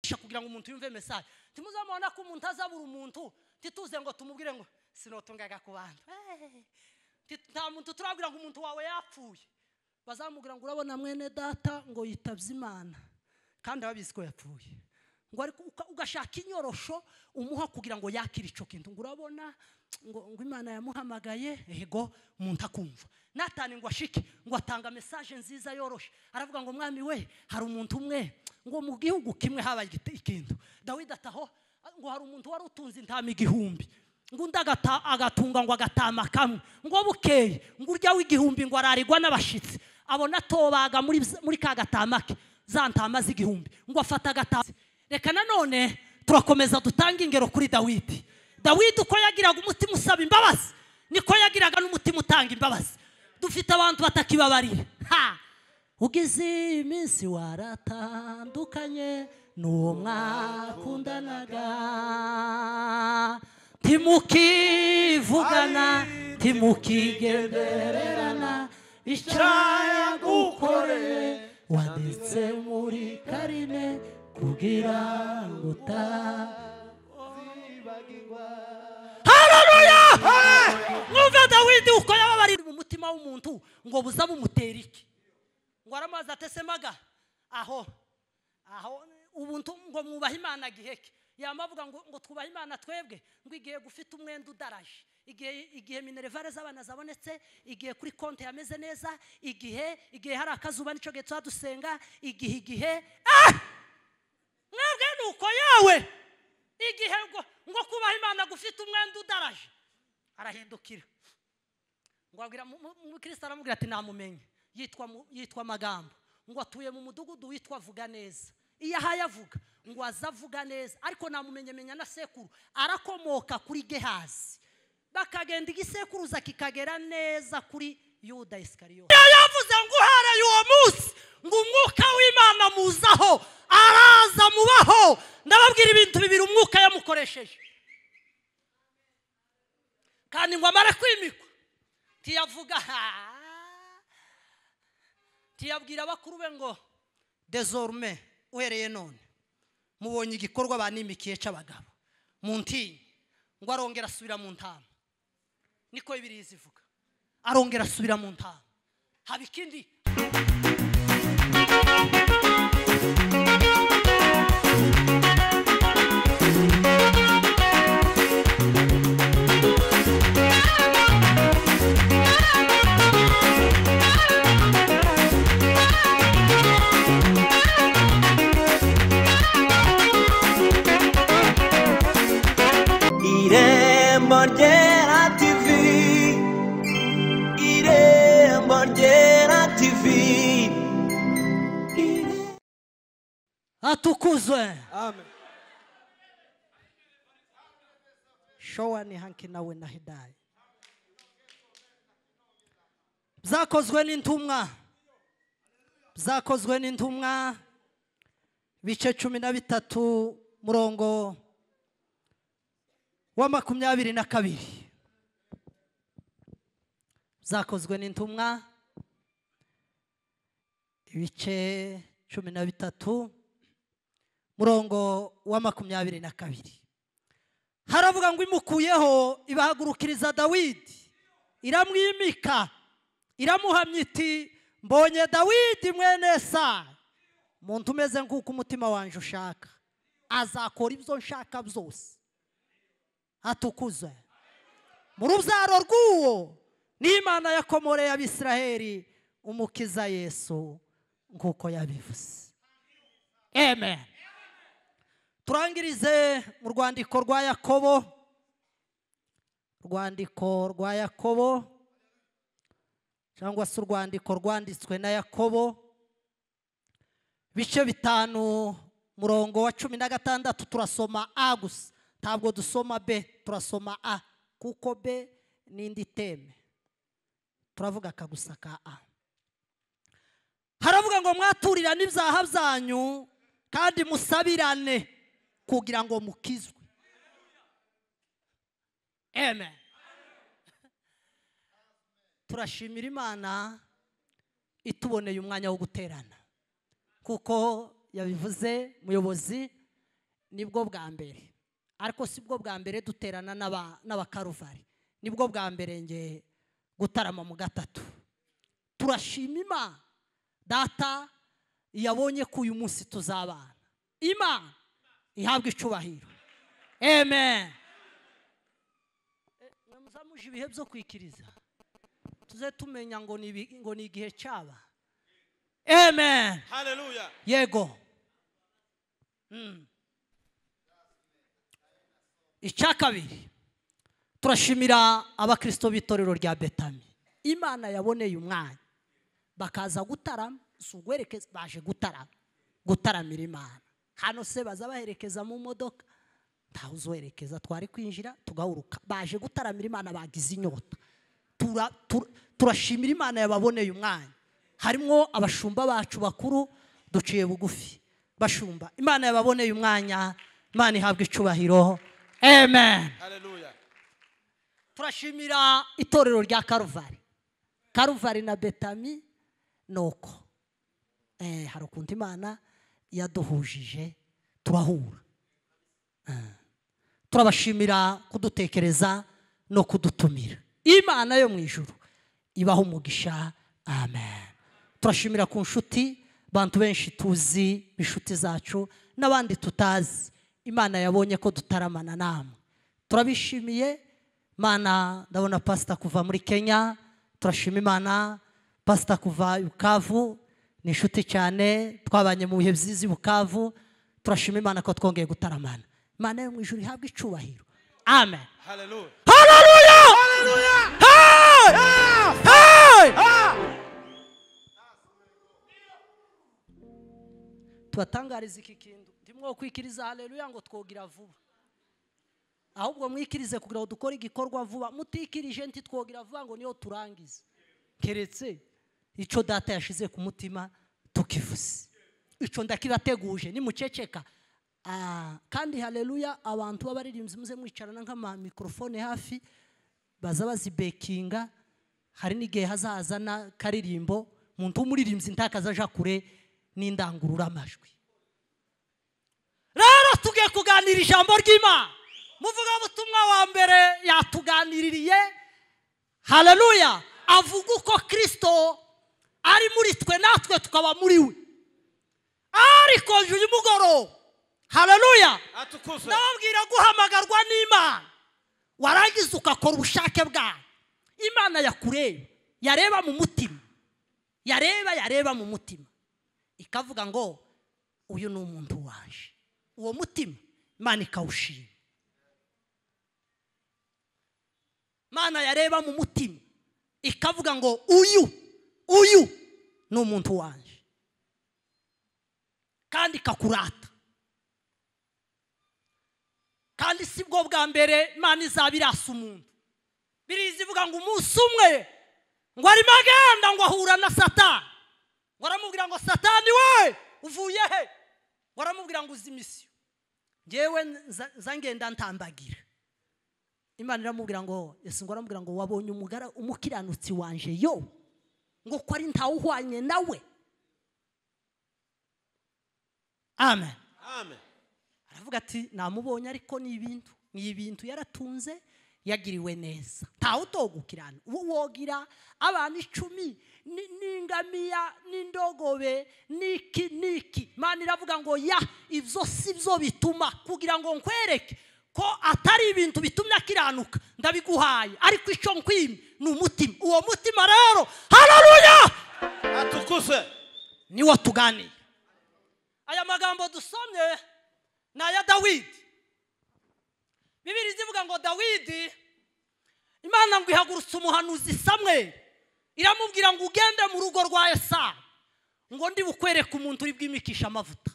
kwigisha kugira ngo umuntu yumve mesaje ntimuzamubona ko umuntu azabura umuntu ntituze ngo tumubwire ngo sinotungaga ku bantu Eh, nti- nta muntu turabwira ngo umuntu wawe yapfuye bazamubwira ngo urabona mwene data ngo yitabye imana kandi ababizi ko yapfuye ngo ariko uka- ugashaka inyorosho umuha kugira ngo yakire icyo kintu ngo urabona ngo ngo imana yamuhamagaye yego umuntu akumva natani ngo ashike ngo atanga mesaje nziza yoroshe aravuga ngo mwami we hari umuntu umwe ngo mu gihugu kimwe habaye igiti- ikintu dawidi ataho ngo hari umuntu wari utunze intama igihumbi ngo undi agata- agatunga ngo agatama kamwe ngo bukeye ngo urya w'igihumbi ngo ararigwa n'abashitsi abona atobaga muri muri ka gatama ke za ntama z'igihumbi ngo afata agatama reka nanone turakomeza dutange ingero kuri dawidi dawidi uko yagiraga umutima usaba imbabazi niko yagiraga n'umutima utanga imbabazi dufite abantu batakibabarira ha ugize iyi minsi waratandukanye n'uwo mwakundanaga timukivugana timukigendererana icyo yagukoreye wanditse muri karine kugira ngo uta mwumve dawidi uko yababarira mu mutima w'umuntu ngo buza bumutera iki ngo aramubaza atesemaga aho aho ubuntu ngo mwubahe imana giheke yama avuga ngo ngo twubahe imana twebwe ngo igihe gufite umwenda udaraje igihe igihe minerivare z'abana zabonetse igihe kuri konti yameze neza igihe igihe hari akazuba nicyo gihe tuba dusenga igihe igihe ah! mwebwe nuko yawe igihe ngo ngo kubaha imana gufite umwenda udaraje arahindukira ngo abwira mu- mu- umukristo aramubwira ati namumenye yitwa mu- yitwa magambo ngo atuye mu mudugudu witwa vuga neza iyo ahaye avuga ngo aze avuga neza ariko namumenye menya na sekuru arakomoka kuri gehazi bakagenda igisekuruza kikagera neza kuri yuda isikariyo yavuze ngo uhereye uwo munsi ngo umwuka w'imana muzaho araza mubaho ndababwira ibintu bibiri umwuka yamukoresheje kandi ngo amare kwimikwa ntiyavuga ha ntiyabwira abakuru be ngo dezorume uhereye none mubonye igikorwa banimikiye cy'abagabo mu ntinyi ngo arongera asubira mu ntama niko bibiri zivuga arongera asubira mu ntama haba ikindi irembo ryera tivi irembo ryera tivi atukuzwe amen showa ni hanki nawe na hidayi byakozwe n'intumwa byakozwe n'intumwa bice cumi na bitatu murongo wa makumyabiri na kabiri byakozwe n'intumwa ibice cumi na bitatu murongo wa makumyabiri na kabiri haravuga ngo imukuyeho ibahagurukiriza dawidi iramwimika iramuhamya iti mbonye dawidi mwene sa muntu umeze nk'uko umutima wanjye ushaka azakora ibyo nshaka byose atukuze mu rubyaro rw'uwo n'imana yakomoreye abisiraheli umukiza yesu nk'uko yabivuze amen turangirize mu rwandiko rwa yakobo urwandiko rwa yakobo cyangwa se urwandiko rwanditswe na yakobo bice bitanu murongo wa cumi na gatandatu turasoma a gusa ntabwo dusoma b turasoma a kuko b n'indi teme turavuga akagusa ka a haravuga ngo mwaturirane ibyaha byanyu kandi musabirane kugira ngo mukizwe amen turashimira imana ituboneye umwanya wo guterana kuko yabivuze muyobozi nibwo bwa mbere ariko si bwo bwa mbere duterana n'aba- n'abakaruvari nibwo bwa mbere nge gutarama mu gatatu turashima imana data yabonye ko uyu munsi tuzabana imana ihabwa icubahiro amen namuzamuje ibihe byo kwikiriza tuze tumenya ngo ni ibi- ngo ni igihe cyaba amen Hallelujah. yego Mm. icya kabiri turashimira abakristo b'itorero rya betami imana yaboneye umwanya bakaza gutarama si uguherekeza baje gutarama gutaramira imana hano se baza baherekeza mu modoka ntawe uzoherekeza twari kwinjira tugahuruka baje gutaramira imana bagize inyota Tura- tur- turashimira imana yababoneye umwanya harimo abashumba bacu bakuru duciye bugufi bashumba imana yababoneye umwanya imana ihabwa icubahiro amen Hallelujah. turashimira itorero rya karuvari karuvari na betami ni uko Eh, hari ukuntu imana yaduhujije turahura Eh, turabashimira kudutekereza no kudutumira imana yo mu ijuru ibaho umugisha amen turashimira ku nshuti bantu benshi tuzi inshuti zacu n'abandi tutazi imana yabonye ko dutaramana namwe turabishimiye mana ndabona pasita kuva muri kenya turashima imana pasita kuva i bukavu ni inshuti cyane twabanye mu bihe byiza i bukavu turashima imana ko twongeye gutaramana imana yo mu ijuru ihabwa icubahiro amen Hallelujah. tubatangariza iki kintu ndimwo kwikiriza haleluya ngo twogira vuba ahubwo mwikirize kugira ngo dukore igikorwa vuba mutikirije ntitwogira vuba ngo niyo turangize keretse icyo data yashize ku mutima tukivuze icyo ndakibateguje nimuceceka Ah, kandi haleluya abantu b'abaririmbyi muze mwicarana nk'amamikorofone hafi baza bazibekinga hari n'igihe hazaza n'akaririmbo muntu w'umuririmbyi ntakaza aja kure n'indangururamajwi rero tugiye kuganira ijambo ry'imana muvugabutumwa wa mbere yatuganiririye haleluya avuga uko kirisito ari muri twe natwe tukaba muri we ariko uyu mugoroba haleluya Atukuzwe. ndababwira guhamagarwa n'imana warangiza ugakora ubushake bwawe imana yakureba yareba mu mutima yareba yareba mu mutima ikavuga ngo uyu ni umuntu waje uwo mutima imana ikawushima imana yareba mu mutima ikavuga ngo uyu uyu ni umuntu waje kandi ikakurata kandi si bwo bwa mbere imana izaba irasa umuntu biriza ivuga ngo umunsi umwe ngo arimo agenda ngo ahura na satani ngo aramubwira ngo satani we uvuye he ngo aramubwira ngo uzi misiyo ngewe nza- nza ngenda ntambagira imana iramubwira ngo ese ngo aramubwira ngo wabonye umugara umukiranutsi wanje yo ngo ko ari ntawuhwanye nawe amen Amen. aravuga ati namubonye ariko ni ibintu ni ibintu yaratunze yagiriwe neza ntawe utogukirana uwo wogira abantu icumi ni- n'ingamiya n'indogobe n'iki n'iki imana iravuga ngo ya ibyo si byo bituma kugira ngo nkwereke ko atari ibintu bitumye akiranuka ndabiguhaye ariko icyo nkwimye ni umutima uwo mutima rero hararuya Atukuzwe. niwo tuganiye aya magambo dusomye ni aya dawidi bibiri zivuga ngo dawidi imana ngo ihagurutse umuhanuzi samwe iramubwira ngo ugende mu rugo rwa esa ngo ndi bukwereke umuntu uri bwimikisha amavuta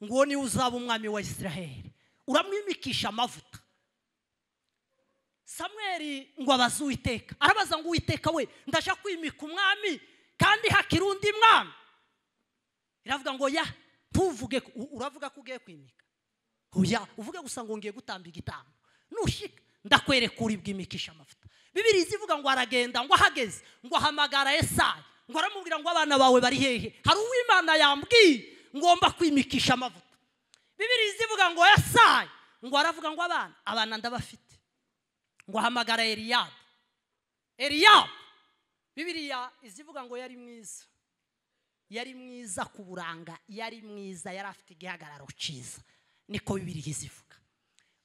ngo uwo niwe uzaba umwami wa isiraheli uramwimikisha amavuta samweri ngo abaze uwiteka arabaza ngo uwiteka we ndaje kwimika umwami kandi hakiri undi mwami iravuga ngo ya ntuvuge ko- u- uravuga ko ugiye kwimika oya uvuge gusa ngo ngiye gutamba igitambo nushika ndakwereka uri bwimikisha amavuta bibiri zivuga ngo aragenda ngo ahageze ngo ahamagara esayi ngo aramubwira ngo abana bawe bari hehe hari uw'imana yambwiye ngomba kwimikisha amavuta bibiri zivuga ngo yasaye ngo aravuga ngo abana abana ndabafite ngo ahamagara eliyabu eliyabu bibiriya izivuga ngo yari mwiza yari mwiza ku buranga yari mwiza yari afite igihagararo cyiza niko bibiriya izivuga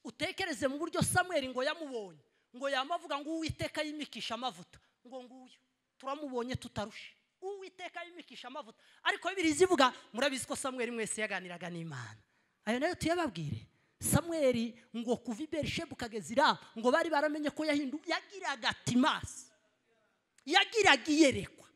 utekereze mu buryo samweri ngo yamubonye ngo yamavuga ngo uwiteka yimikisha amavuta ngo nguyu turamubonye tutarushe uwiteka yimikisha amavuta ariko bibiri zivuga murabizi ko samweri mwese yaganiraga n'imana ayo nayo tuyababwire samweri ngo kuva i berishebu ukageza iraba ngo bari baramenye ko yahindu yagiraga timasi yagiraga iyerekwa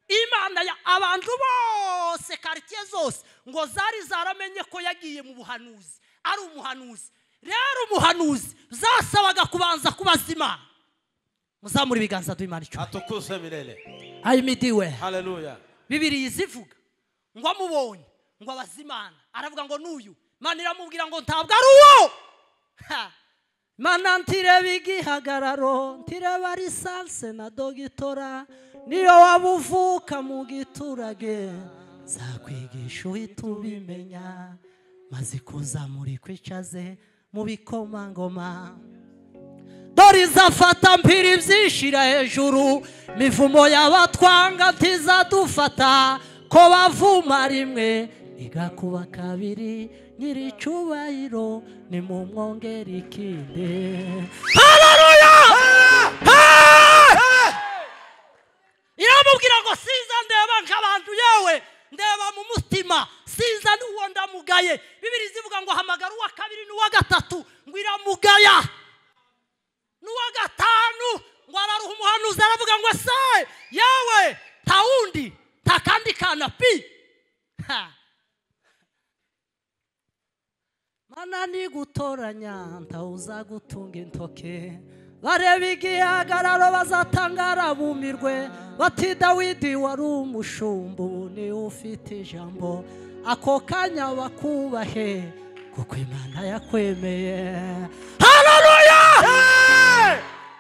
imana ya abantu bose karitsiye zose ngo zari zaramenye ko yagiye mu buhanuzi ari umuhanuzi rero umuhanuzi zasabaga kubanza kubaza imana muzamure ibiganza duhimana icumi atukuzwe milele ayimidiwe haleluya bibiri zivuga ngo amubonye ngo abaze imana aravuga ngo n'uyu imana iramubwira ngo ntabwo ari uwo Ha! mana ntireba igihagararo ntireba lisanse na dogitora niyo waba uvuka mu giturage nzakwigisha uhita ubimenya maze kuzamura ikwicaze mu bikomangoma dore izafata mpiri ibyishira hejuru mivumo y'abatwanga ntizadufata ko bavuma rimwe igakuba kabiri nyiricubahiro nimumwongere ikinde haleluya iramubwira ngo sinza ndeba nk'abantu yewe ndeba mu mutima sinza n'uwo ndamugaye bibiri zivuga ngo hamagara uwa kabiri n'uwa gatatu ngo iramugaya n'uwa gatanu ngo araruha umuhanuzi aravuga ngo se yewe nta wundi nta kandi kana pi Ha! mana nigutoranya ntawuza gutunga intoke bareba igihagararo bazatangara bumirwe bati dawidi wari umushumbu niwe ufite ijambo ako kanya bakubahe kuko imana yakwemeye haleluya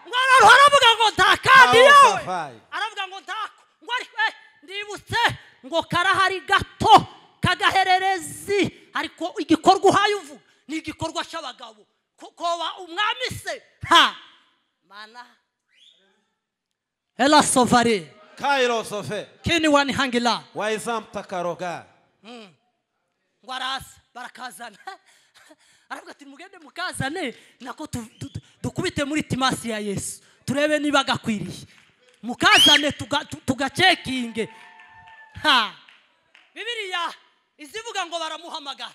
ngo araruha aravuga ngo nta kandi yewe Hawasafayi. aravuga ngo ntako ngo ariko eh, ndibutse ngo karahari gato kagahererezi ariko igikorwa uhaye uvuga ni igikorwa cy'abagabo ko koba umwami se ha mana ela sovare kairosofe kini wani hangila waiza mtakaroga ngo araza barakazana aravuga ati mugende mukazane nako tu- tu- tu- dukubite muri timasi ya yesu turebe niba agakwiriye mukazane tuga- tu- tugacekinge ha bibiriya izivuga ngo baramuhamagara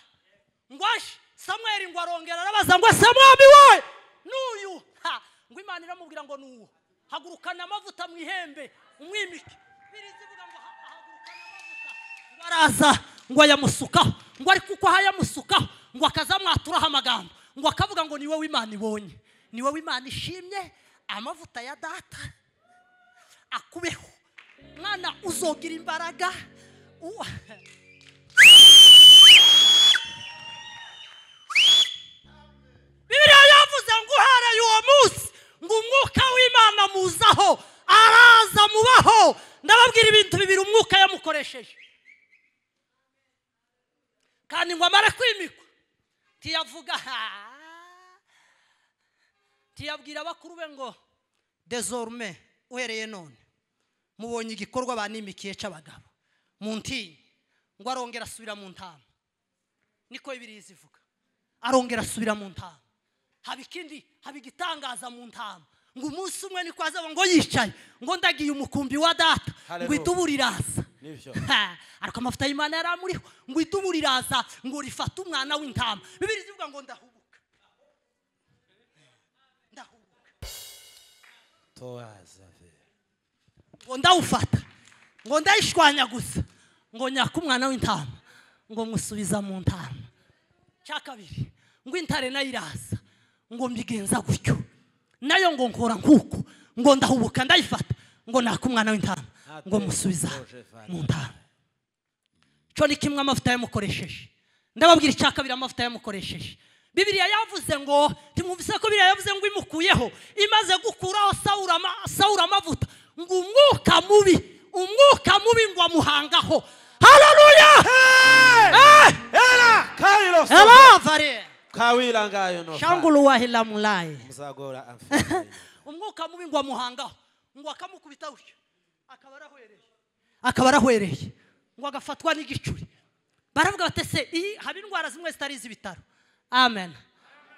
ngo aje samweri ngo arongera arabaza ngo ese mwami we n'uyu ha ngo imana iramubwira ngo n'uwo hagurukana amavuta mu ihembe umwimike bibiri zivuga ngo ha- hagurukana amavuta ngo araza ngo ayamusukaho ngo ariko uko ayamusukaho ngo akazamwaturaho amagambo ngo akavuga ngo ni wowe imana ibonye ni wowe imana ishimye amavuta ya data akubeho mwana uzogira imbaraga U- bibiliya yavuze ngo uhereye uwo munsi ngo umwuka w'imana muzaho araza mubaho ndababwira ibintu bibiri umwuka yamukoresheje kandi ngo amare kwimikwa ntiyavuga "Ah." ntiyabwira bakuru be ngo dezorume uhereye none mubonye igikorwa banimikiye cy'abagabo mu ntinyi ngo arongera asubira mu ntama niko bibiliya zivuga arongera asubira mu ntama haba ikindi haba igitangaza mu ntama ngo umunsi umwe niko azaba ngo yicaye ngo ndagiye umukumbi wa data ngo Hallelujah. idubu riraza nivyo Ha, ariko amavuta y'imana yari amuriho ngo idubu riraza ngo rifate umwana w'intama bibiri zivuga ngo ndahubuka ndahubuka towazafe ngo ndawufata ngo ndayishwanya gusa ngo nyaka umwana w'intama ngo musubiza mu ntama cya kabiri ngo intare nayo iraza ngo mbigenza gutyo nayo ngo nkora nk'uko ngo ndahubuka ndayifata ngo naka umwana w'intama ngo musubiza mu ntama cyo ni kimwe amavuta yamukoresheje ndababwira icya kabiri amavuta yamukoresheje bibiriya yavuze ngo ntimwumvise ko biriya yavuze ngo imukuyeho imaze gukuraho sawura ama- sawura amavuta ngo umwuka mubi umwuka mubi ngo amuhangaho haleluya Eh! era kairosofe abavare kawirangayo no shangulu wahila mulayi muzagora amfani umwuka mubi ngo amuhangaho ngo akamukubita utyo akaba arahwereye akaba arahwereye ngo agafatwa n'igicuri baravuga bati se iyi haba indwara zimwe zitari iz'ibitaro amen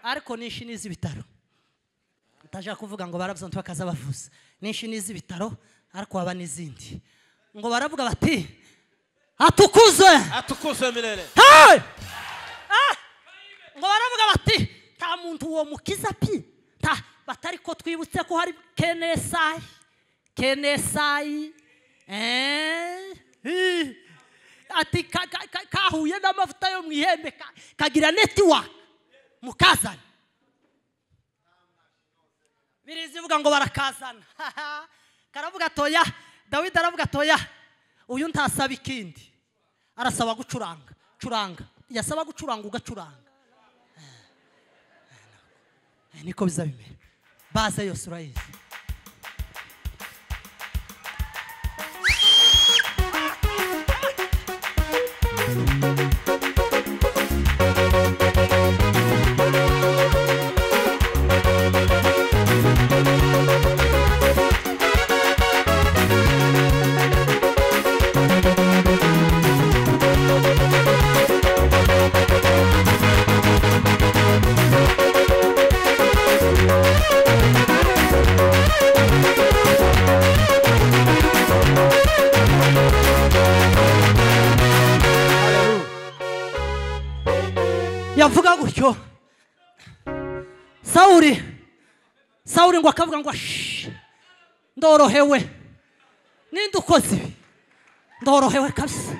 ariko nishi ni iz'ibitaro utajya kuvuga ngo barabuze ngo bakaza bavuza nishi ni iz'ibitaro ariko haba n'izindi ngo baravuga bati atukuzwe atukuzwe milele Hey! Ah! ngo baravuga bati nta muntu uwo mukiza pi nta batari ko twibutse ko hari kenesayi kenesayi Eh, hi. ati ka- ka- ka- kahuye n'amavuta yo mu ihembe ka- kagira netiwa mukazana birizivuga ngo barakazana karavuga toya dawidi aravuga toya uyu ntasaba ikindi arasaba gucuranga curanga yasaba gucuranga ugacuranga Eh, eh, niko biza bimera baze yose urayizi yavuga gutyo sawuri sawuri ngo akavuga ngo "Shh, ndorohewe ninde ukoze ibi ndorohewe kabisa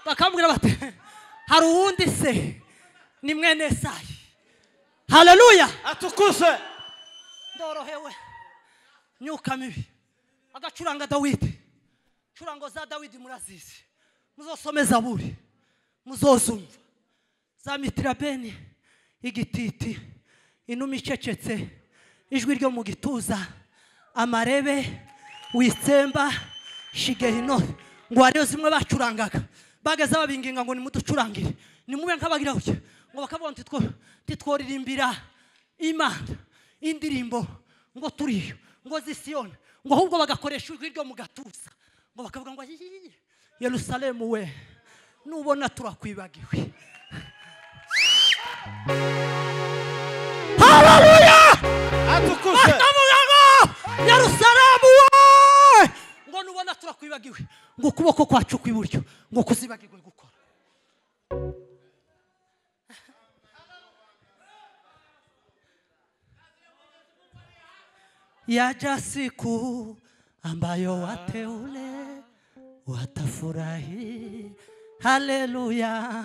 bakambwira bati hari uwundi se ni mwene esayi haleluya atukuzwe ndorohewe myuka mibi agacuranga dawidi curango za dawidi murazizi muzosome zaburi muzozumva za mitirabeni igititi inuma icecetse ijwi ryo mu gituza amarebe witsemba shigehinori ngo ariyo zimwe bacurangaga bageze babinginga ngo nimuducurangire nimube nk'abagira gutya ngo bakavuga ngo "Ntitwo- ntitworirimbira imana indirimbo ngo turiyo ngo zisiyona ngo ahubwo bagakoresha ijwi ryo mu gatuza ngo bakavuga ngo "Ayiyiyi, yerusalemu we nubona turakwibagiwe atukuzwe bakavuga ngo yerusalemu we ngo nubona turakwibagiwe ngo ukuboko kwacu kw'iburyo ngo kuzibagirwe gukora yaja siku ambayo wateule watafurahi. Haleluya!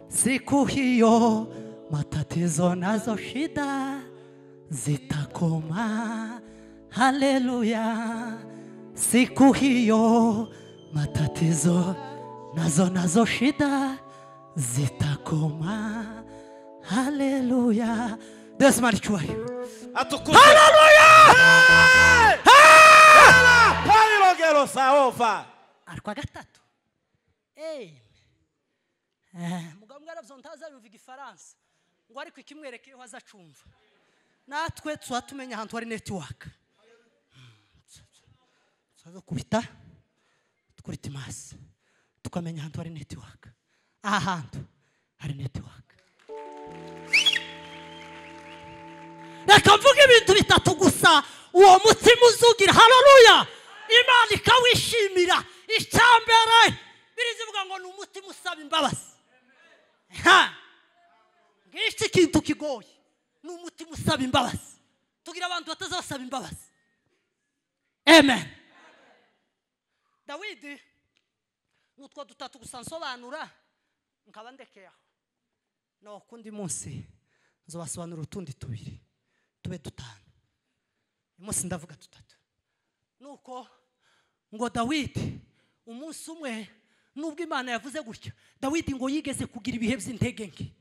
Siku hiyo matatizo nazo shida zitakoma. Haleluya! Siku hiyo matatizo nazo nazo shida zitakoma. Haleluya! Desmari Chuayo. atukuzwe Hey! Era kairogero saova ariko gatatu eyi Eh, mugabo mwarabuze ngo ntazabumva igifaransa ngo ariko ikimwereka iyo aza acumva natwe tuba tumenya ahantu hari netiwaka turazakubita kuri timasi tukamenya ahantu hari netiwaka aha hantu hari netiwaka reka mvuge ibintu bitatu gusa uwo mutima uzugira hararuya imana ikawishimira icyambere birizivuga ngo ni umutima usaba imbabazi Ha! ngiki kintu kigoye ni umutima usaba imbabazi tugira abantu batazasaba imbabazi amen dawidi ni utwo dutatu gusa nsobanura nkaba ndekeye aho no kundi munsi nzobasobanura utundi tubiri tube dutanu uyu munsi ndavuga dutatu nuko ngo dawidi umunsi umwe nubwo imana yavuze gutya dawidi ngo yigeze kugira ibihe by'intege nke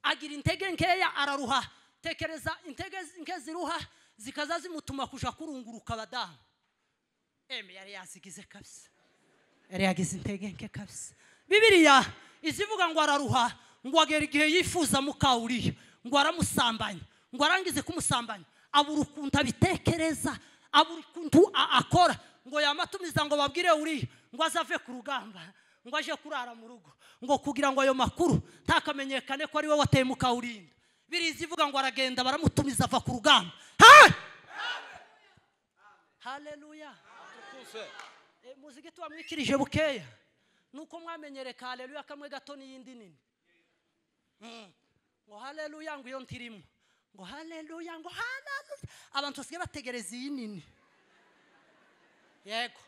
agira intege nkeya araruha tekereza intege nke ziruha zikaza zimutuma kuja kurunguruka abadamu eme yari yazigize kabisa yari yagize integenke kabisa bibiriya izivuga ngo araruha ngo agera igihe yifuza mukawuriyo ngo aramusambanya ngo arangize kumusambanya abura ukuntu abitekereza abura ukuntu a- akora ngo yamatumiza ngo babwire uriya ngo azave ku rugamba ngo aje kurara mu rugo ngo kugira ngo ayo makuru ntakamenyekane ko ari we wateye mukawurinda biriya izivuga ngo aragenda baramutumiza ava ku rugamba Hey! haleluya tukuse Eh, muziki tubamwikirije bukeya nuko mwamenyereka haleluya kamwe gato n'iyindi nini Mm. ngo haleluya ngo iyo ntirimo ngo haleluya ngo haleluya abantu basigaye bategereza iyi nini yego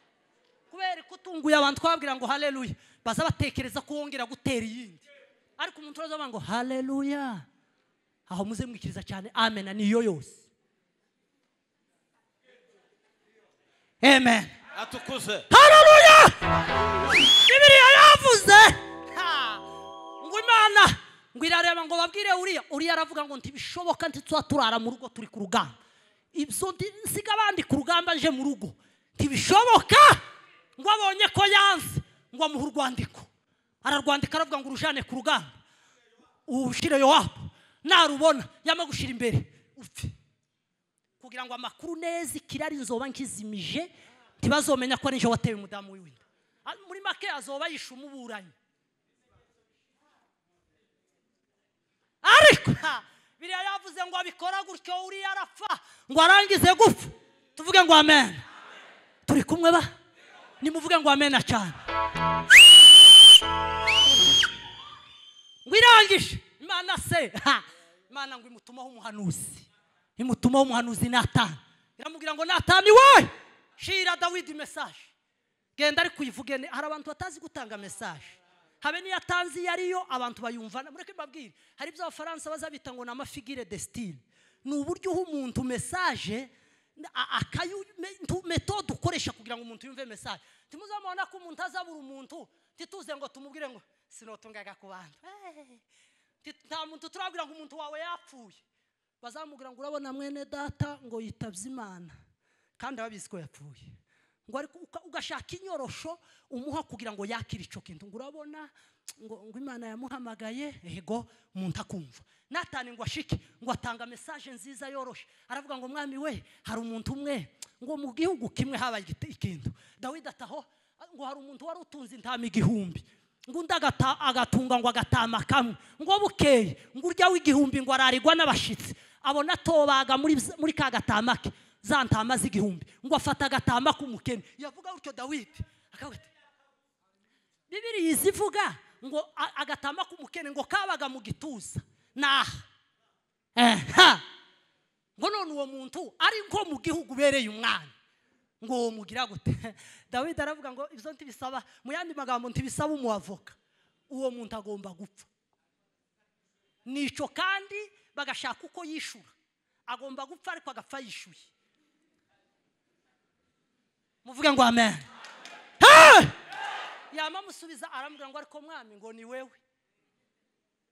kubera ko utunguye abantu twababwira ngo haleluya baza batekereza ko wongera gutera iyindi ariko umuntu uraza avuga ngo haleluya aho muze mwikiriza cyane amena niyo yose amen atukuse hararuya bibiliya yavuze Ha! ngo imana ngo irareba ngo babwire uriya uriya aravuga ngo ntibishoboka ntituba turara mu rugo turi ku rugamba ibyo ndi- nsiga abandi ku rugamba nje mu rugo ntibishoboka ngo abonye ko yanze ngo amuhe urwandiko ararwandika aravuga ngo urujane ku rugamba uwushyire yowabu narubona yama gushyira imbere upfe kugira ngo amakuru neza ikirari nzoba nkizimije ntibazomenya ko ari nje watewe umudamu w'iwinda Ah, muri make azoba yishe umuburanyi ariko ha, biriya yavuze ngo abikora gutyo uriya arapfa ngo arangize gupfa tuvuge ngo amen turi kumwe ba nimuvuge ngo amen cyane ngo irangije imana se ha, imana ngo imutumaho umuhanuzi imutumaho umuhanuzi natani iramubwira ngo natani we shira dawidi mesaje genda ariko uyivuge ne- hari abantu batazi gutanga mesaje habe n'iyo atanze iyo ariyo abantu bayumva mureke mbabwire hari ibyo abafaransa baza bita ngo ni amafigire desitine ni uburyo uha umuntu mesaje metode ukoresha kugira ngo umuntu yumve mesaje ntimuzamubona ko umuntu azabura umuntu ntituze ngo tumubwire ngo sinotungaga ku bantu Hey! Nti- nta muntu turabwira ngo umuntu wawe yapfuye bazamubwira ngo urabona mwene data ngo yitabye imana kandi ababizi ko yapfuye ngo ariko uka- ugashaka inyorosho umuha kugira ngo yakire icyo kintu ngo urabona ngo ngo imana yamuhamagaye yego umuntu akumva natani ngo ashike ngo atanga mesaje nziza yoroshe aravuga ngo mwami we hari umuntu umwe ngo mu gihugu kimwe habaye igite- ikintu dawidi ataho ngo hari umuntu wari utunze intama igihumbi ngo undi agata- agatunga ngo agatama kamwe ngo bukeye ngo urya w'igihumbi ngo ararigwa n'abashitsi abona atobaga muri z- muri ka gatama ke za ntama z'igihumbi ngo afata agatama k'umukene yavuga gutyo dawidi akavuga ati bibiriya izivuga ngo a- agatama k'umukene ngo kabaga mu gituza naha eha ngo none uwo muntu ari nko mu gihugu ubereye umwana ngo mugira gute dawidi aravuga ngo ibyo ntibisaba mu yandi magambo ntibisaba umuavoka uwo muntu agomba gupfa nicyo kandi bagashaka uko yishura agomba gupfa ariko agapfa yishuye muvuge ngo amen Hey! yama amusubiza aramubwira ngo ariko mwami ngo ni wewe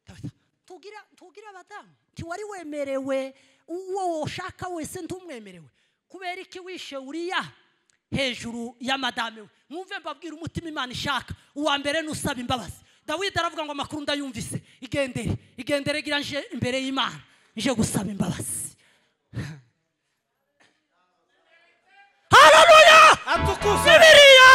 Dawidi, tubwira tubwire abadamu ntiwari wemerewe uwo woshaka wese ntumwemerewe kubera iki wishe uriya hejuru y'amadame we mwumve mbabwira umutima imana ishaka uwa mbere n'usaba imbabazi dawidi aravuga ngo amakuru ndayumvise igendere igendere gira nje imbere y'imana nje gusaba imbabazi hararuya atukuse bibiriya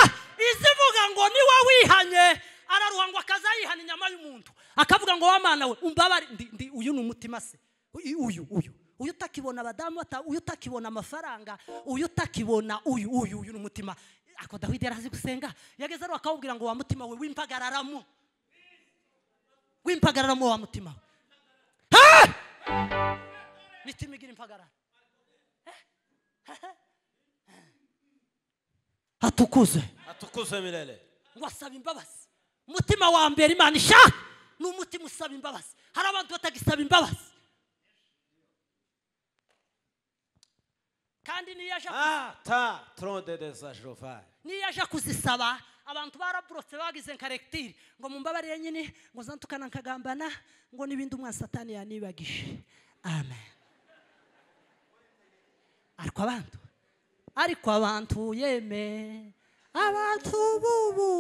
izivuga ngo niwe wihanye araruha ngo akazayihana inyama y'umuntu akavuga ngo wamana we umbabare ndi, ndi uyu ni umutima se uyu uyu uyu uyu utakibona abadamu bata uyu utakibona amafaranga uyu utakibona uyu uyu uyu ni umutima ako dawidi yarazi gusenga yageze aruha akawubwira ngo wa mutima we w'impagararamo w'impagararamo wa mutima we Ha! mitima igira impagarara hatukuze atukuse milele ngo asaba imbabazi umutima wa mbere imana ishaka ni umutima usaba imbabazi hari abantu batagisaba imbabazi kandi n'iyo aje ata tronde de sa jofari n'iyo aje kuzisaba abantu baraburotse bagize karegitiri ngo mumbabarire nyine ngo zantukana nkagambana ngo n'ibindi umwana satani yanibagije amen ariko abantu ariko abantu yeme abantu bubu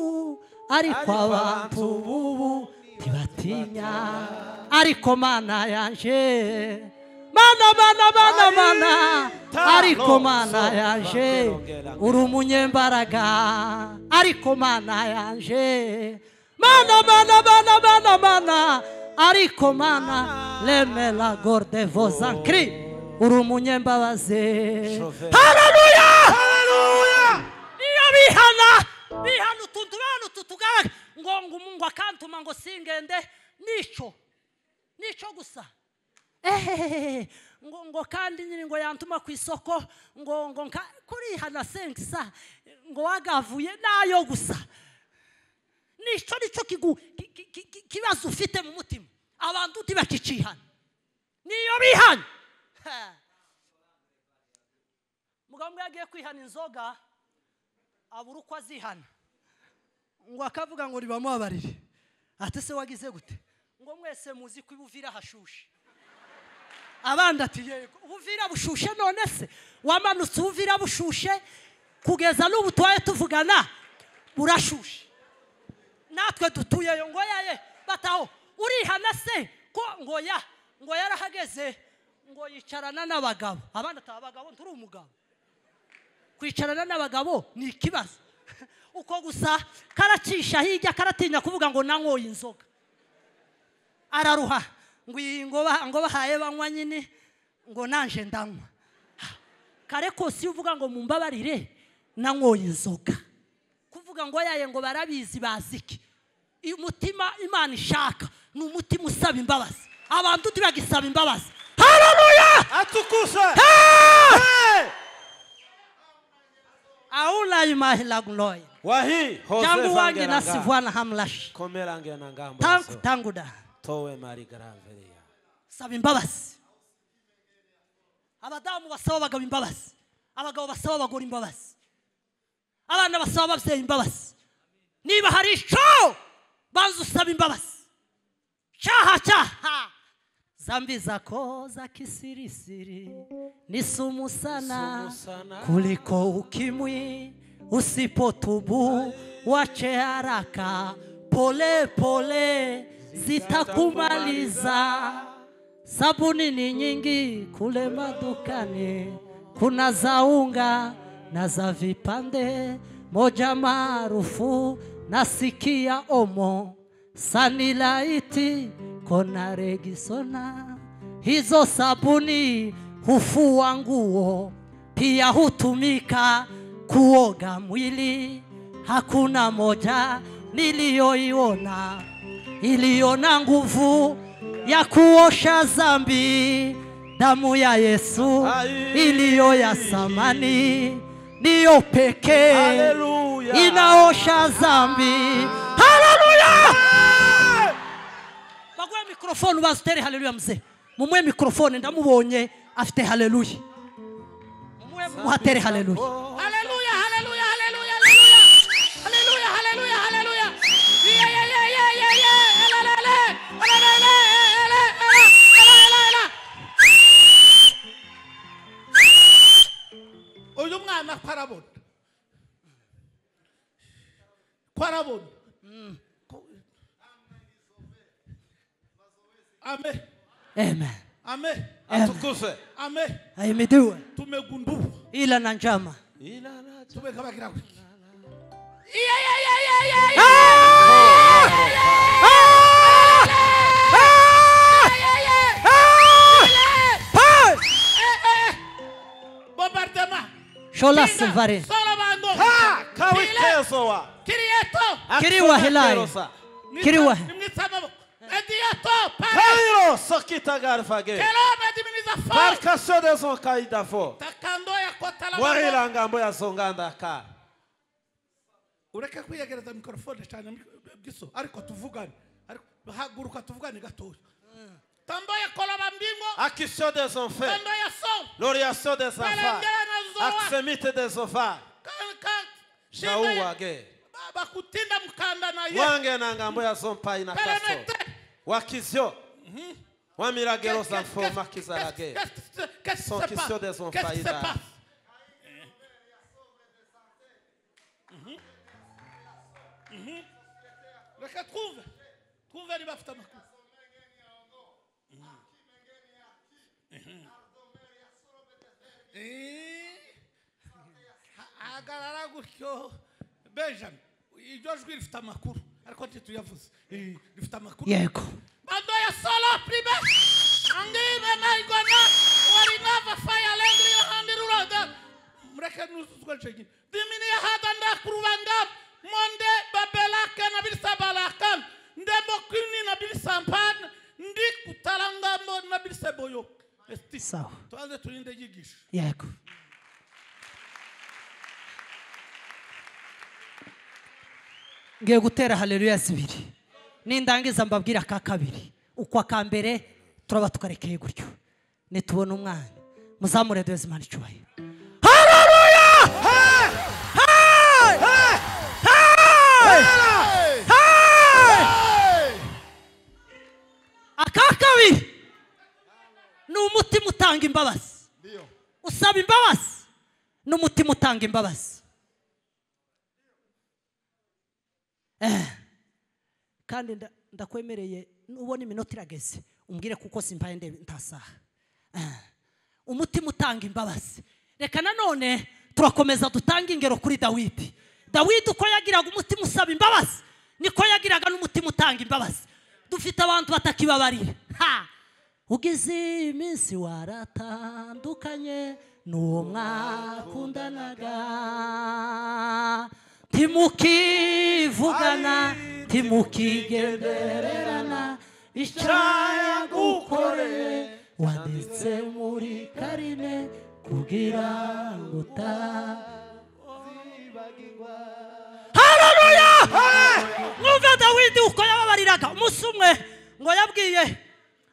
ariko Ariko abantu abantu bubu ntibatinya ariko mana yanje mana mana mana mana Ari- ariko Tano, mana so- yanje ongera, ongera. uri umunyembaraga ariko mana yanje mana mana mana mana mana ariko mana remera gordevo zankiri uri umunyembabazi Shoferi. hararuya Haleluya! iyo bihana bihana utuntu bihana utu tugare ngo ngo umungu akantuma ngo singende nicyo nicyo gusa ehehehe ngo ngo kandi nyine ngo yantuma ku isoko ngo ngo nka- kurihana sengisa ngo wagavuye nayo gusa nicyo nicyo kigu- ki- ki- ki- ki- kibazo ufite mu mutima abantu ntibakicihana niyo bihana mugabo umwe yagiye kwihana inzoga abura uko azihana ngo akavuga ngo ribamubabarire ati se wagize gute ngo mwese muzi ko ibuvira hashushe abandi ati yego ubuvira bushushe none se wamanutse ubuvira bushushe kugeza n'ubu tubaye tuvugana burashushe natwe dutuyeyo ngo yaye bataho urihana se ko ngo ya ngo yarahageze ngo yicarana n'abagabo abandi ataba abagabo nturi umugabo kwicarana n'abagabo ni ikibazo uko gusa karacisha hirya karatinya kuvuga ngo nanyoye inzoga araruha ngo iyi ngo ba- ngo bahaye banywa nyine ngo nanje ndanywa kare kose iyo uvuga ngo mumbabarire nanyoye inzoga kuvuga ngo yaye ngo barabizi bazi iki Iyo umutima imana ishaka ni umutima usaba imbabazi abantu ntibagisaba imbabazi hararuya Atukuse! Hey! aulayimahilaguloye Wahi! Hose jangu wangi vangera nga. nasivwana hamlashi Komera ngena ngambo tangu yaso. tanguda Towe mari garaveria. saba imbabazi abadamu basaba abagabo imbabazi abagabo basaba abagore imbabazi abana basaba ababyeyi imbabazi niba hari icyo banza usaba imbabazi cyaha cyaha zambi zako za kisirisiri ni sumu sana Sumusana. kuliko ukimwi usipotubu wache haraka pole pole zitakumaliza sabuni ni nyingi kule madukani kuna za unga na za vipande moja maarufu nasikia omo sanilaiti kona regisona hizo sabuni hufua nguo pia hutumika kuoga mwili hakuna moja niliyoiona iliyo na nguvu ya kuosha zambi damu ya yesu Ai. iliyo ya samani ndiyo pekee Haleluya! inaosha zambi haleluya baguhe mikorofone ubaza utere haleluya mzee mumuhe mikorofone ndamubonye afite haleluya mumuhe mumuhatere haleluya Hallelujah, hallelujah, hallelujah, hallelujah. Hallelujah, hallelujah, hallelujah. Yeah, yeah, yeah, yeah, yeah, yeah. Ela, ela, ela. Ela, ela, ela, ela, ela, ela, ela, ela. uyu mwana ko arabona ko arabona Ko- amen amen amen Atukuse! amen aimidiwe tumegunduka ila na njama Ilana tumekabagira kwiki bombardement shola Kinga, silvare solo bango Ha! Kile- Kawikesowa! kirieto Kiriwa hilai. Kerosa. Nita- Kiriwe. nimnitsamamo. Edieto, pare Kairo sokita garfage. kelome diminiza fo Parkaso de son kaida fo. takando ya kotala bango. Warila ngambo ya songanda ka. ureke kwiyegereza mikorofone cyane mik- giso ariko tuvugane Ariko- haguruka tuvugane gatoya tambaye koloba mbingo Akisho de son fe. tambaye so L'oriaso de son fa. Balengana zoa. Aksemite de son fa. kanka Shau shinga wage. baba kutinda mkanda na ye Wange na ngambo ya son pa ina kaso. Kalemete. Wakisho. Wamira gero son fo Qu'est-ce- makizarage. qu'est-ce- qu'est-ce- qu'est-ce qui Son se kisho passe de son Qu'est-ce qui se faïda. passe reka twumve twumve niba afite amakuru Eh, hagarara gutyo benjamin iryo jwi rifite amakuru ariko ntituyavuze Eh, rifite amakuru yego Bando ya solo prima. Angibe na igwana. Warinava faya lengri ya handirulaga. Mreke nusuzwe chegi. Dimini ya hada nda kuruvanga. Monde babelaka na bilisa balaka. Ndemo kini na bilisa mpan. Ndi kutalanga mo na bilisa boyo. Esti. Sawa. Tuanze tulinde yigisho. yego ngiye gutera haleluya zibiri nindangiza mbabwira aka kabiri uko aka mbere turaba tukarekeye gutyo nitubona umwana muzamure duheze imana icyubahiro haleluya Hey! Hey! Hey! Hey! aka kabiri ni umutima utanga imbabazi usaba imbabazi n'umutima utanga imbabazi Eh. kandi nda- ndakwemereye nubona iminota irageze umbwire kuko simbaye ndebe ntasaha Eh. umutima utanga imbabazi reka nanone turakomeza dutanga ingero kuri dawidi dawidi uko yagiraga umutima usaba imbabazi niko yagiraga n'umutima utanga imbabazi dufite abantu batakibabarira ha ugize iyi minsi waratandukanye n'uwo mwakundanaga timukivugana timukigendererana icyo yagukoreye wanditse muri karine kugira ngo uta haleluya mwumve dawidi uko yababariraga umunsi umwe ngo yabwiye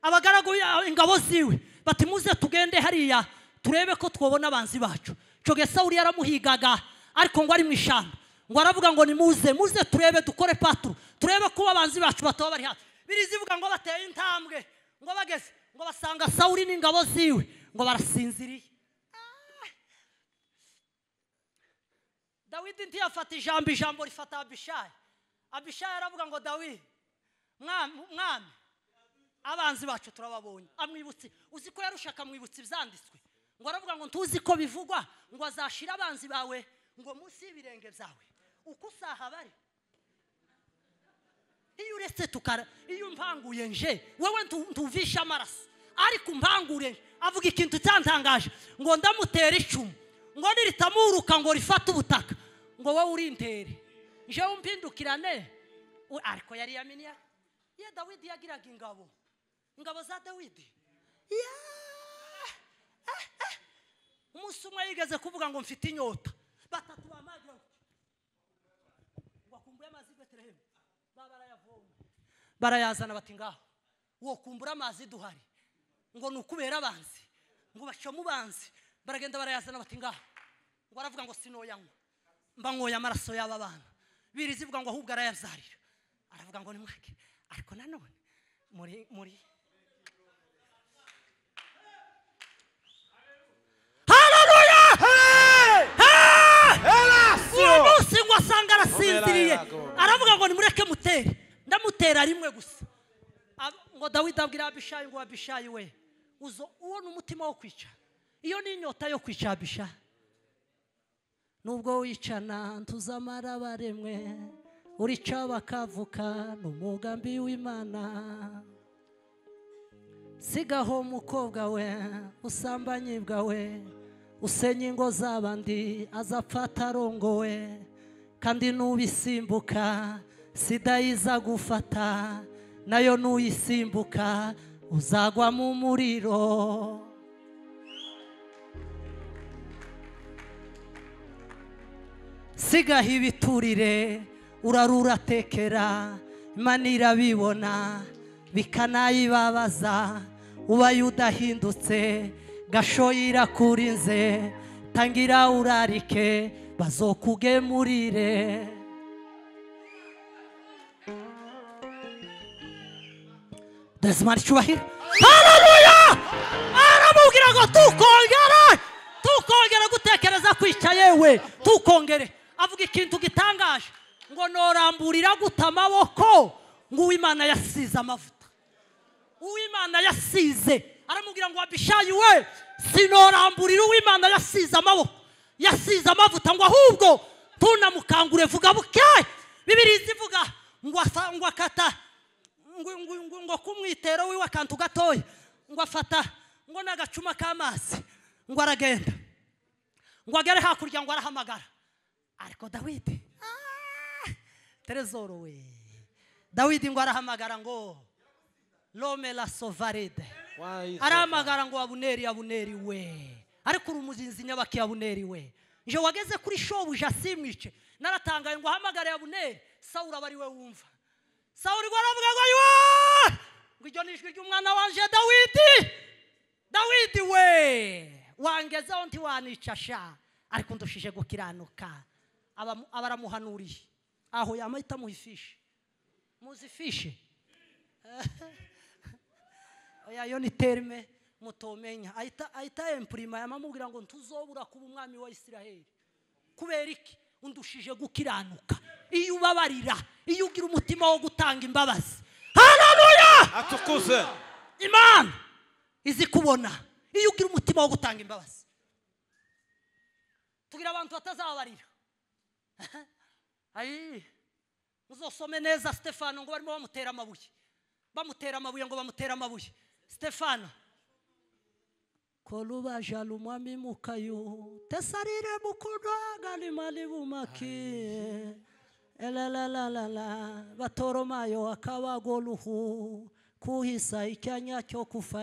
abagaragu ya- ingabo ziwe bati muze tugende hariya turebe ko twabona abanzi bacu coge sawuli yaramuhigaga ariko ngo ari mu ishyamba ngo aravuga ngo nimuze muze turebe dukore paturu turebe ko abanzi bacu bataba bari hafi birizivuga ngo bateye intambwe ngo bageze ngo basanga sawuli n'ingabo ziwe ngo barasinziriye dawidi ntiyafata ijambo ijambo rifata abishayi abishayi aravuga ngo dawidi mwami mwami abanzi bacu turababonye amwibutse uzi ko yarusha akamwibutsa ibyanditswe ngo aravuga ngo ntuzi ko bivugwa ngo azashira abanzi bawe ngo munsi y'ibirenge byawe uko usaha bari iyo uretse tukara iyo umpanguye nje wewe ntu- ntuvisha amaraso ariko umpangure nje avuga ikintu cyantangaje ngo ndamutera icumu ngo niritamuruka ngo rifate ubutaka ngo wowe urintere njewe umpindukirane U- ariko yari yaminiya ye dawidi yagiraga ingabo ingabo za dawidi Yeah! Eh, eh. umunsi umwe yigeze kuvuga ngo mfite inyota batatu bamagira ngo wakumbura amazi i betelehemu baba barayavoma barayazana bati ngaho wokumbura amazi duhari ngo ni ukubera abanzi ngo bacamo ubanzi baragenda barayazana bati ngaho ngo aravuga ngo sinoyanywa mba nkoye amaraso y'aba bana birizivuga ngo ahubwo arayabyarira aravuga ngo nimwake ariko nanone muri muri uwo munsi ngo asanga arasinziriye aravuga ngo nimureke mutere ndamutera rimwe gusa Ab- ngo dawidi abwira abishayi ngo abishayi we uzo uwo ni umutima wo kwica iyo ni inyota yo kwica abishayi nubwo wicana ntuzamara baremwe urica bakavuka ni umugambi w'imana sigaho umukobwa we usambanye bwawe usenya ingo z'abandi azapfa atarongowe kandi n'ubisimbuka sida yiza gufata nayo n'uyisimbuka uzagwa mu muriro sigaho ibiturire urarura tekera imana irabibona bikanayibabaza ubaye udahindutse gashoye irakurinze tangira urarike bazokugemurire Desmar Cyubahiro Haleluya aramubwira ngo tukongere tukongere gutekereza kwica yewe tukongere avuga ikintu gitangaje ngo noramburira guta amaboko ngo uwimana yasize amavuta uwimana yasize aramubwira ngo wabishayi we sinoramburira uwimana yasize amaboko yasize amavuta ngo ahubwo tunamukangure vuga buke bibiri zivuga ngo afa- ngo akata ngo- ngo- ngo- ngo kumwitero wiwe akantu gatoya ngo afata ngo n'agacuma k'amazi ngo aragenda ngo agere hakurya ngo arahamagara ariko dawidi ah, terezoro we dawidi ngo arahamagara ngo rome la sovaride Why so arahamagara ngo abuneri abuneri we ariko uri umuzinzi nyabaki abuneri we nje wageze kuri shobuja simwice naratangaye ngo ahamagare abuneri sawuri aba ari we wumva sawuri ngo aravuga ngo yuwa ngo iryo ni ijwi ry'umwana wanje dawidi dawidi we wangezeho ntiwanica sha ariko ndushije gukiranuka Abamu- abaramuhanuriye aho yamahita amuha ifishi muzi ifishi oya yo ni terime mutomenya ahita ahita empurima yamamubwira ngo ntuzobura kuba umwami wa isiraheli kubera iki undushije gukiranuka iyo ubabarira iyo ugira umutima wo gutanga imbabazi haleluya atukuze imana izi kubona iyo ugira umutima wo gutanga imbabazi tugira abantu batazababarira ayi muzosome neza stefano ngo barimo bamutera amabuye bamutera amabuye ngo bamutera amabuye stefano koluba jalo mwami mukayo tesarire mukundo agani mali bumaki elalalalala batoromayo akabagoluhu kuhisa icyanya cyo kufa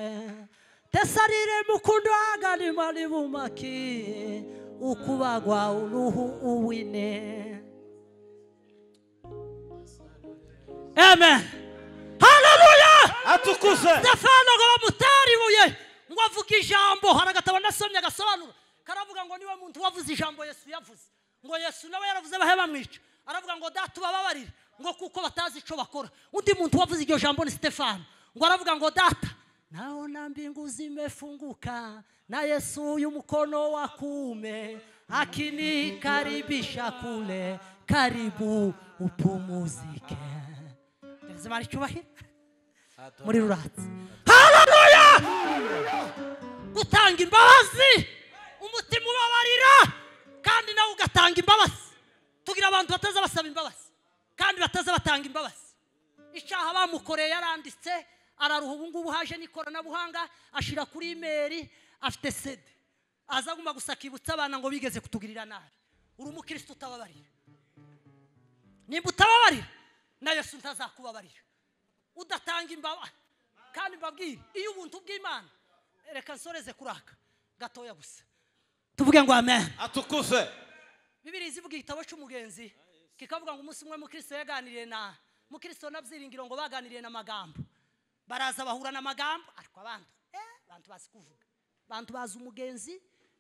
tesarire mukundo agani mali bumaki ukubagwa uruhu uwine amen haleluya atukuze stefano ngo bamutere ibuye ngo avuge ijambo hari agatabo nasomye agasobanura karavuga ngo niwe muntu wavuze ijambo yesu yavuze ngo yesu nawe yaravuze bahe bamwica aravuga ngo data ubababarire ngo kuko batazi icyo bakora undi muntu wavuze iryo jambo ni stefano ngo aravuga ngo data naona mbingu zimefunguka na yesu uyu mkono wa kuume akinikaribisha kule karibu upumuzike ndazimara icyubahiro muri ruratsi haleluya gutanga imbabazi umutima ubabarira kandi nawe ugatanga imbabazi tugira abantu bataza basaba imbabazi kandi bataza batanga imbabazi icyaha bamukoreye yaranditse araruha ubu ngubu haje n'ikoranabuhanga ashyira kuri imeri afite sede aza aguma gusa akibutsa abana ngo bigeze kutugirira nabi uri umukirisitu utababarira nimba utababarira na yesu ntazakubabarira udatanga imbaba kandi mbabwire iyo ubuntu bw'imana reka nsoreze kuraka gatoya gusa tuvuge ngo amen atukuze bibiri zivuga igitabo cy'umugenzi kikavuga ngo umunsi umwe mukristo yaganiriye na mukristo na byiringiro ngo baganiriye n'amagambo baraza bahura n'amagambo ariko abantu eh, abantu bazi kuvuga abantu bazi umugenzi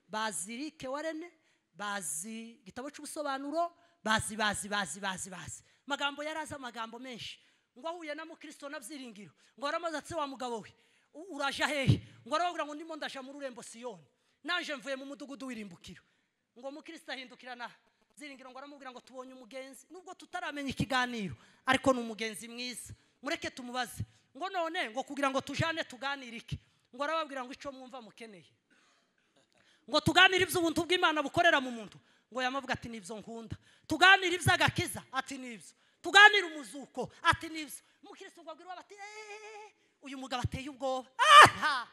bazi rike warene bazi igitabo cy'ubusobanuro bazi bazi bazi bazi bazi amagambo yari azi amagambo menshi ngo ahuye na mukristo na byiringiro ngo waramaze atse wa mugabo we u- uraja hehe ngo arababwira ngo ndimo ndaja mu rurembo siyoni naje mvuye mu mudugudu w'irimbukiro ngo umukristo ahindukirana ziringiro ngo aramubwira ngo tubonye umugenzi nubwo tutaramenya ikiganiro ariko ni umugenzi mwiza mureke tumubaze ngo none ngo kugira ngo tujane tuganire iki ngo arababwira ngo icyo mwumva mukeneye ngo tuganire iby'ubuntu bw'imana bukorera mu muntu ngo yamavuga ati nibyo nkunda tuganire iby'agakiza ati nibyo tuganire umuzuko ati nibyo umukristo ngo abwire uwo bati "Eh, uyu mugabo ateye ubwoba aha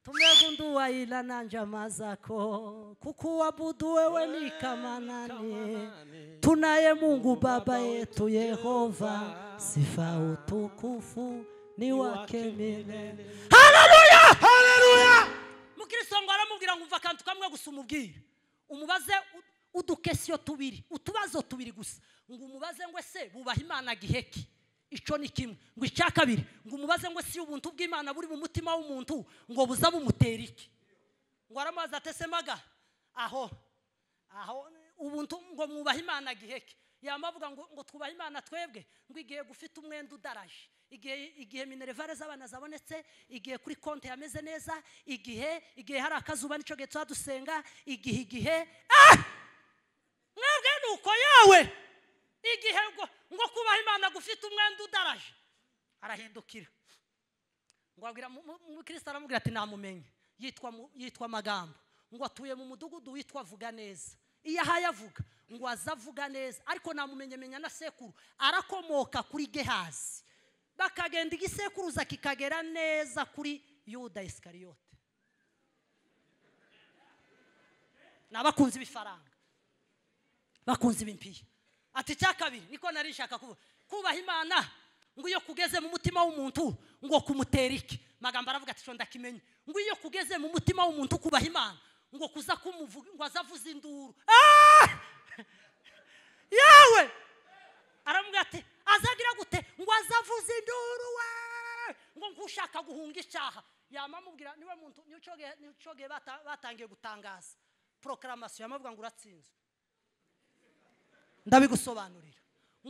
tumegunduwayila na njama zako kukuabudu wewe ni kama nani tunaye mungu baba yetu yehova sifa utukufu ni wake milele mukristo ngo aramubwira ngo umva akantu kamwe gusa umubwire umubaze u- udukesiyo tubiri utubazo tubiri gusa ngo umubaze ngo ese bubaha imana giheki icyo ni kimwe ngo icya kabiri ngo umubaze ngo ese ubuntu bw'imana buri mu mutima w'umuntu ngo buza bumutera iki ngo aramazi atesemaga aho aho ubuntu ngo mwubahe imana giheke yama avuga ngo, ngo twubahe imana twebwe ngo igihe gufite umwenda udaraje igihe igihe minerevare z'abana zabonetse igihe kuri konti yameze neza igihe igihe hari akazuba nicyo gihe tuba dusenga igihe igihe ah! mwebwe nuko yewe igihe ngo ngo kubaha imana gufite umwenda udaraje arahindukira ngo abwira mu- mu- umukristo aramubwira ati namumenye yitwa mu- yitwa magambo ngo atuye mu mudugudu witwa vuga neza iyo ahaye avuga ngo aze avuga neza ariko namumenyemenya na sekuru arakomoka kuri gehazi bakagenda igisekuruza kikagera neza kuri yuda isikariyote ni abakunzi b'ifaranga bakunze ibimpiya ati icya kabiri niko nari nshaka kuvuga kubaha imana ngo iyo kugeze mu mutima w'umuntu ngo kumutera iki magambo aravuga ati shonda kimenye ngo iyo kugeze mu mutima w'umuntu kubaha imana ngo kuza kumuvuga ngo azavuze induru Ah! yewe aramubwira ati azagira gute ngo azavuze induru we ngo nk'ushaka guhunga icyaha yamamubwira niwe muntu niwe niwe batangiye gutangaza porokaramasiyo yamubwira ngo uratsinzwe ndabigusobanurira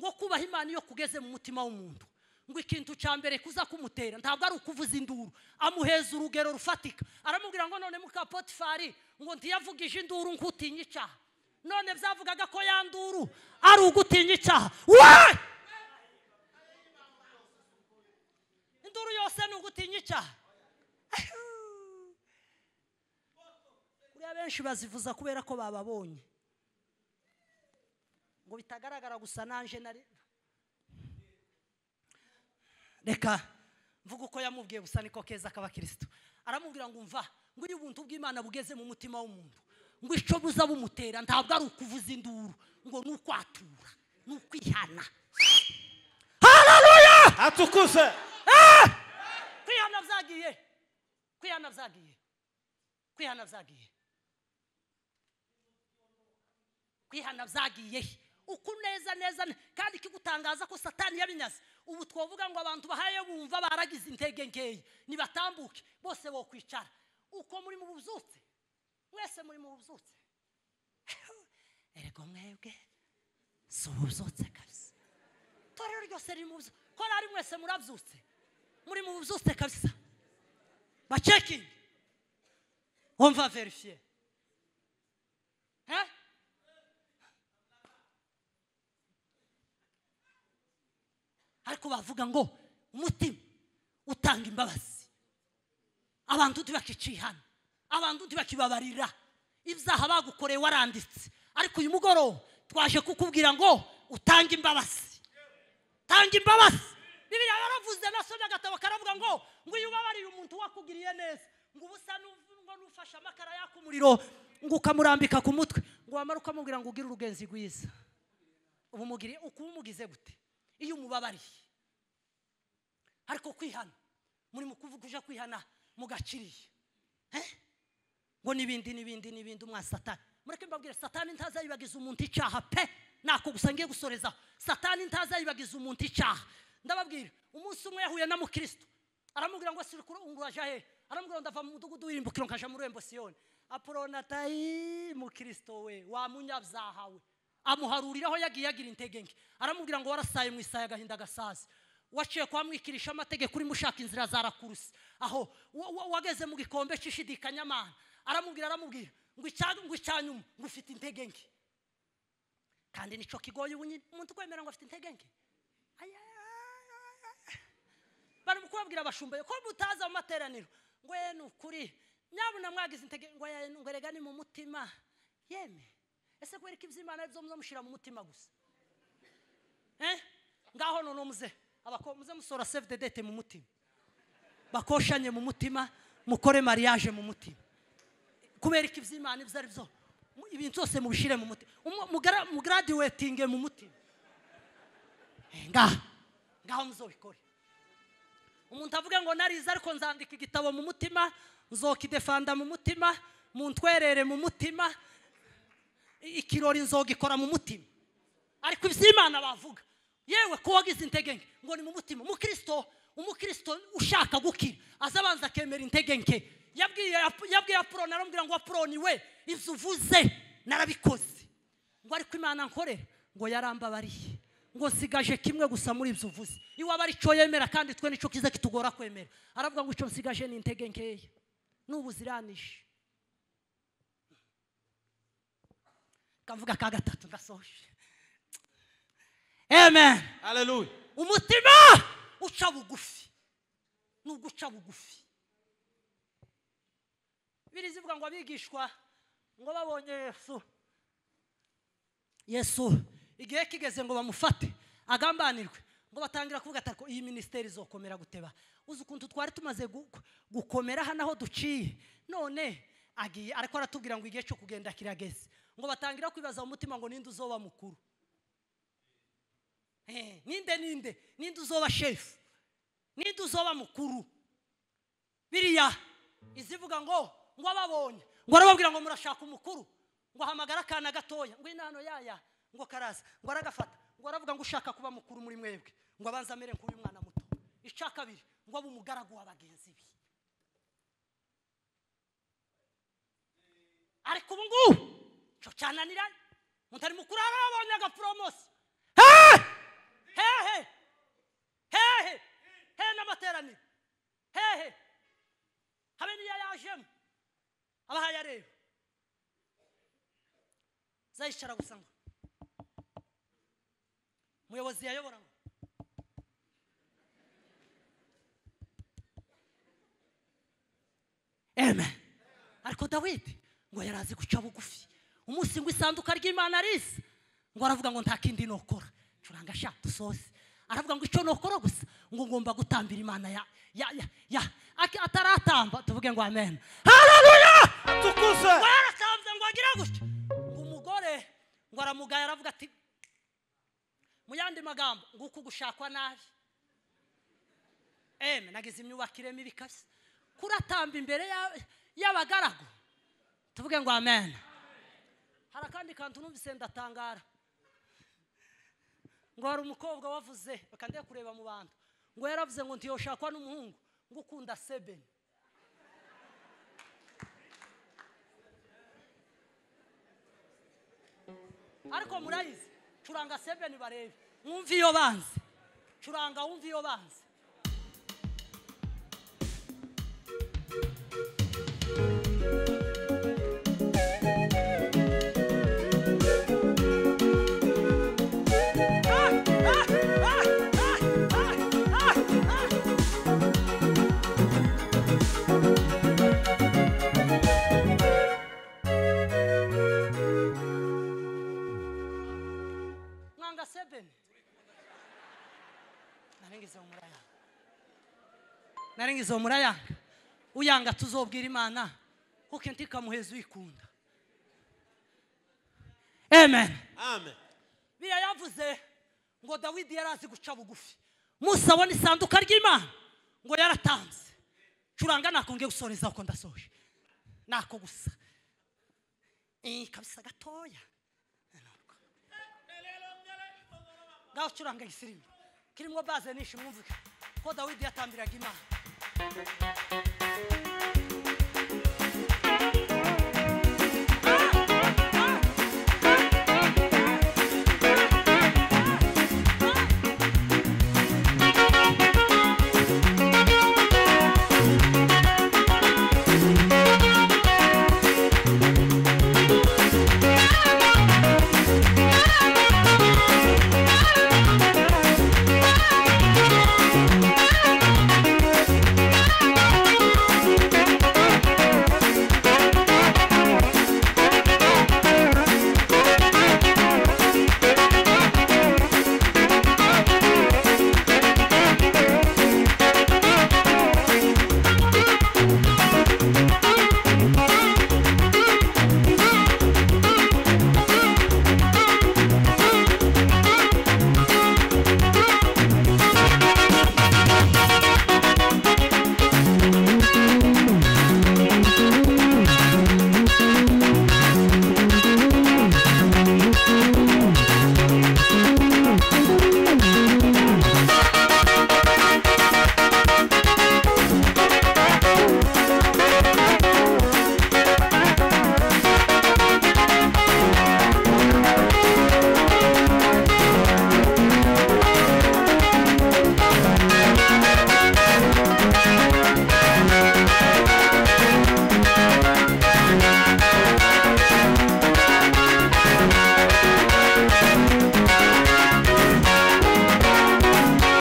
ngo kubaha imana iyo kugeze mu mutima w'umuntu ngo ikintu cya mbere kuza kumutera ntabwo ari ukuvuza induru amuheza urugero rufatika aramubwira ngo none muka potifari ngo ntiyavugije induru nk'utinya icyaha none byavugaga ko yanduru ari ugutinya icyaha we induru yose ni ugutinya icyaha kuriya benshi bazivuza kubera ko bababonye ngo bitagaragara gusa nanje nari reka mvuga uko yamubwiye gusa niko keza k'abakirisitu aramubwira ngo umva ngo iyo ubuntu bw'imana bugeze mu mutima w'umuntu ngo icyo buza bumutera ntabwo ari ukuvuza induru ngo ni ukwatura ni ukwihana hararuya atukuse kwihana byagiye kwihana byagiye kwihana byagiye kwihana byagiye uku neza neza ne- kandi ikigutangaza ko satani yabinyaze ubu twavuga ngo abantu bahaye bumva baragize intege nkeya nibatambuke bose bo kwicara uko muri mu bubyutse mwese muri mu bubyutse erega mwebwe si ububyutse kabisa itorero ryose riri mu bubyutse korari mwese murabyutse muri mu bubyutse kabisa bacekingi wumva verifiye he ariko bavuga ngo umutima utanga imbabazi abantu ntibakicihana abantu ntibakibabarira ibyaha bagukoreye waranditse ariko uyu mugoroba twaje kukubwira ngo utange imbabazi tanga imbabazi bibiriya yaravuze nasomye agatabo karavuga ngo ngo iyo ubabarira umuntu wakugiriye neza ngo ubusa ngo n'ufashe amakara yaka umuriro ngo ukamurambika ku mutwe ngo wamara ukamubwira ngo ugire urugenzi rwiza ubu mugiriye uku umugize gute iyo umubabariye ariko kwihana muri mu kuvuga uje kwihana mugaciriye Eh? ngo n'ibindi n'ibindi n'ibindi umwa satani mureke mbabwire satani ntazayibagiza umuntu icyaha pe nako gusa ngiye gusoreza satani ntazayibagiza umuntu icyaha ndababwira umunsi umwe yahuye na mukristo aramubwira ngo sirikuru unguraje he aramubwira ngo ndava mu mudugudu w'irimbukiro nkaja muri rembo siyoni aporonatayi mukristo we wa munyabyaha we amuharuriraho yagiye yagira intege nke aramubwira ngo warasaye mu isaye agahinda gasazi waciye kwa mwikirisha amategeko urimo ushaka inzira za rakurusi aho wa- wa- wageze mu gikombe cy'ishidikanya amana aramubwira aramubwira ngo icya- ngo icya nyuma ngo ufite intege nke kandi nicyo kigoye ubu nyine umuntu ukwemera ngo afite intege nke Aya, bari kubabwira abashumba ko mutaza mu materaniro ngo ye ni ukuri nyabuna mwagize intege ngo ye ngo erega ni mu mutima yeme ese kubera ko iby'imana ari byo muzamushyira mu mutima gusa Eh? ngaho none muze abako muze musora save the date mu mutima bakoshanye mu mutima mukore mariage mu mutima kubera ko iby'imana ibyo ari byo mu- ibintu byose mubishyire mu mutima Umu- mugra- mugraduatinge mu mutima Eh, ngaho ngaho muzobikore umuntu avuga ngo narize ariko nzandika igitabo mu mutima nzokidefanda mu mutima muntwerere mu mutima i- ikirori nzogikora mu mutima ariko iby'imana bavuga yewe ko wagize intege nke ngo ni mu mutima umukristo umukristo ushaka gukira aza abanza akemera intege nke yabwiye yabwiye apuroni aramubwira ngo apuroni we ibyo uvuze narabikoze ngo ariko imana nkorera ngo yarambabariye ngo nsigaje kimwe gusa muri ibyo uvuze iwaba ari cyo yemera kandi twe nicyo kiza kitugora kwemera aravuga ngo icyo nsigaje ni intege nkeya n'ubuziranije kavuga ka gatatu ndasoje amen haleluya umutima uca bugufi ni uguca bugufi biri zivuga ngo abigishwa ngo babonye yesu yesu igihe kigeze ngo bamufate agambanirwe ngo batangira kuvuga atako iyi minisiteri izokomera guteba uzi ukuntu twari tumaze gu- gu- gukomera hano aho duciye none agiye ariko aratubwira ngo igihe cyo kugenda kirageze ngo batangira kwibaza mu mutima ngo ninde uzoba mukuru Eh, ninde ninde ninde uzoba shefu ninde uzoba mukuru biriya izivuga ngo ngo ababonye ngo arababwira ngo murashaka umukuru ngo ahamagara akana gatoya ngo inano yaya ngo karaza ngo aragafata ngo aravuga ngo ushaka kuba mukuru muri mwebwe ngo abanza amere nk'uyu mwana muto icya kabiri ngo abe umugaragu wa bagenzi be ariko ubu ngubu cyo cyananiranye umuntu ari mukuru arabonye agaporomosi hehe hehe hehe hehe n'amateraniro hehe habe n'iyo yajemo aba ahayareba zayicara gusa ngo umuyobozi yayobora ngo amen ariko dawidi ngo yari azi guca bugufi umunsi ngo isanduka ry'imana risa ngo aravuga ngo nta kindi nokora curanga sha dusoze aravuga ngo icyo nokora gusa ngo ngomba gutambira imana ya ya ya ya Aki- ataratamba tuvuge ngo amen haleluya tukuze ngo yaratambye ngo agira gutya ngo umugore ngo aramugaya aravuga ati mu yandi magambo ngo uku gushakwa nabi eme nagize imyubakire mibi kabisa kuratamba imbere ya- y'abagaragu tuvuge ngo amen hari akandi kantu numvise ndatangara ngo hari umukobwa wavuze reka ndebe kureba mu bantu ngo yaravuze ngo ntiyoshakwa n'umuhungu ngo ukunda sebeni ariko murayizi curanga sebeni barebe mwumve iyo banze curanga wumve iyo banze mwanga sebeni narengeje umurayanga narengeje umurayanga uyanga tuzobwira imana kuko ntikamuheza uyikunda amen amen biriya yavuze ngo dawidi yari azi guca bugufi musa abona isanduka ry'imana ngo yaratanze curanga nakongeye gusoreza uko ndasoje nako gusa Eh, kabisa gatoya ngaho curanga igisirimbo kirimo baze nishi mwumvike ko dawidi yatambiraga imana